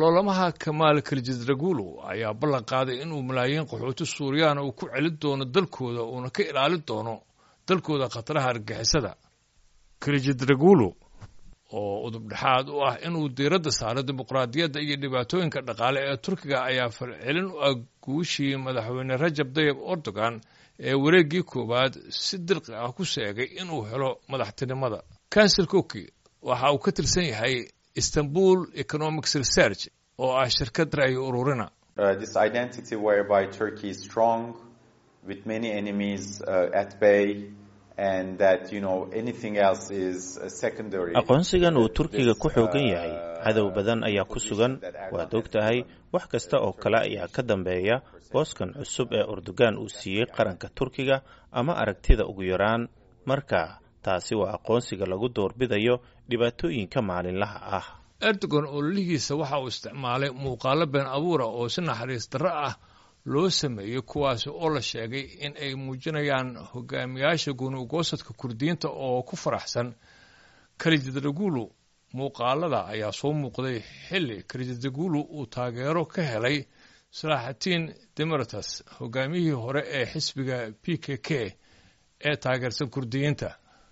loolamaha kamaal kaljidragulu ayaa ballan qaaday inuu malaayiin qaxooti suuriyaana uu ku celin doono dalkooda uuna ka ilaalin doono dalkooda khataraha argixisada kaljidragulu oo udubdhexaad u ah inuu diiradda saaro dimuqraadiyadda iyo dhibaatooyinka dhaqaale ee turkiga ayaa falcelin u ah guushii madaxweyne rajab dayib erdogan ee wareeggii koowaad si dirqi ah ku sheegay inuu helo madaxtinimada kansel koki waxa uu ka tirsan yahay istanbul economics research oo ah shirkad ra'yi ururina this identity whereby Turkey is strong with many enemies uh, at bay and that you know anything else is secondary aqoonsigan uu turkiga ku xoogan yahay cadow badan ayaa ku sugan waad og tahay wax kasta oo kale ayaa ka dambeeya booskan cusub ee urdugan uu siiyey qaranka turkiga ama aragtida ugu yaraan marka taasi waa aqoonsiga lagu doorbidayo dhibaatooyinka maalinlaha ah erdogan ololihiisa waxa uu isticmaalay muuqaalo been abuura oo si naxariis darro ah loo sameeyey kuwaasi oo la sheegay in ay muujinayaan hogaamiyaasha gunuugoosadka kurdiyiinta oo ku faraxsan kalijidragulu muuqaalada ayaa soo muuqday xilli kalijidragulu uu taageero ka helay salaaxatiin demertas hogaamiyihii hore ee xisbiga p k k ee taageersan kurdiyiinta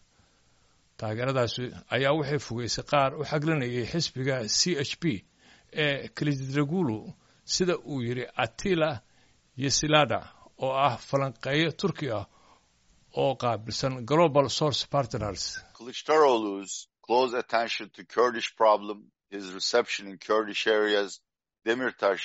taageeradaasi ayaa waxay fogeysay qaar u xaglinayay xisbiga c h p ee kalijidragulu sida uu yidhi atila yesilada oo ah falanqeeyo turki ah oo qaabilsan global source partners Kılıçdaroğlu's close attention to Kurdish problem, his reception in Kurdish areas, Demirtaş,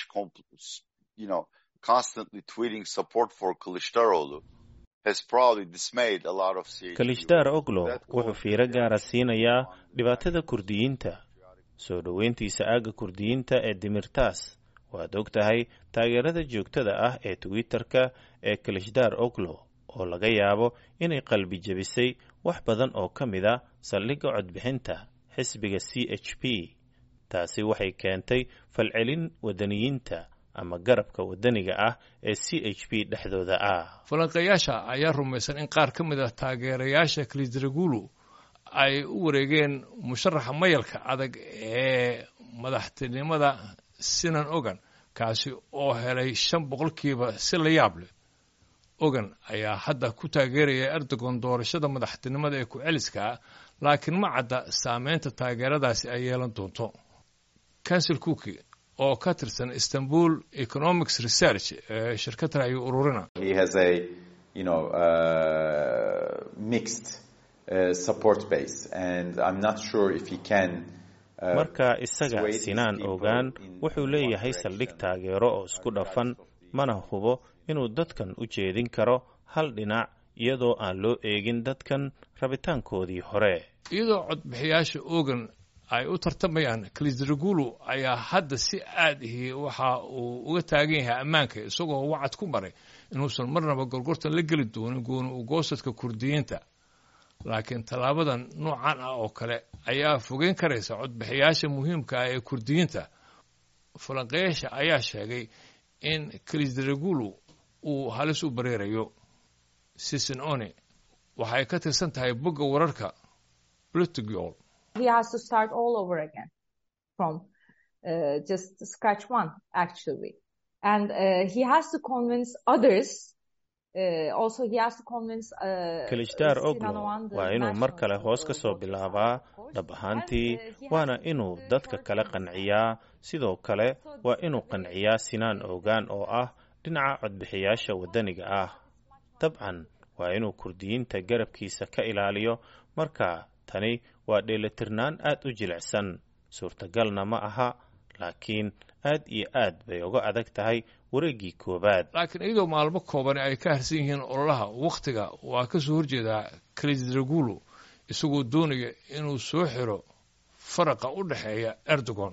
you know, constantly tweeting support for Kılıçdaroğlu has probably dismayed a lot of Syrians. kalishdaar oglo wuxuu fiiro gaara siinayaa dhibaatada kurdiyiinta soo dhoweyntiisa aagga kurdiyiinta ee dimirtaas waad og tahay taageerada joogtada ah ee twitter-ka ee kalishdaar oglo oo laga yaabo inay qalbi jebisay wax badan oo ka mid a saldhigga codbixinta xisbiga c h p taasi waxay keentay falcelin wadaniyiinta ama garabka wadaniga ah ee c h p dhexdooda ah falanqeeyaasha ayaa rumaysan in qaar ka mid ah taageerayaasha kalidragulu ay u wareegeen musharaxa mayalka adag ee madaxtinimada sinan ogan kaasi oo helay shan boqolkiiba si la yaab leh ogan ayaa hadda ku taageeraya erdogan doorashada madaxtinimada ee ku-celiska laakiin ma cadda saameynta taageeradaasi ay yeelan doonto kansel cooki oo ka tirsan istanbul economics research ee shirkad ra'yi ururina he has a you know uh, mixed uh, support base and i'm not sure if he can marka isaga sinaan ogaan wuxuu leeyahay saldhig taageero oo isku dhafan mana hubo inuu dadkan u jeedin karo hal dhinac iyadoo aan loo eegin dadkan rabitaankoodii hore iyadoo codbixiyaasha ogan ay u tartamayaan kalisdragulu ayaa hadda si aad ihi waxa uu uga taagan yahay ammaanka isagoo wacad ku maray inuusan marnaba gorgortan la geli doonin gooni ugoosadka kurdiyiinta laakiin tallaabadan noocan ah oo kale ayaa fogeyn karaysa codbixiyaasha muhiimka ah ee kurdiyiinta falanqeyaasha ayaa sheegay in kalisdragulu uu halis u bareerayo sisin one waxay ka tirsan tahay bogga wararka blutgol he has to start all over again from uh, just scratch one actually and uh, he has to convince others uh, also he has to convince uh, kalishdaar oglo Sinan Oğan, the waa inuu mar kale national hoos ka soo bilaabaa dhab ahaantii waana inuu dadka kale qanciyaa sidoo kale waa inuu qanciyaa sinaan ogaan oo ah dhinaca codbixiyaasha waddaniga ah dabcan waa inuu kurdiyiinta garabkiisa ka ilaaliyo marka tani waa dheelitirnaan aad u jilicsan suurtagalna ma aha laakiin aad iyo aad bay uga adag tahay wareeggii koowaad laakiin iyadoo maalmo koobani ay ka harsan yihiin ololaha wakhtiga waa ka soo horjeedaa kalisdragulu isagoo doonaya inuu soo xiro faraqa u dhexeeya erdogan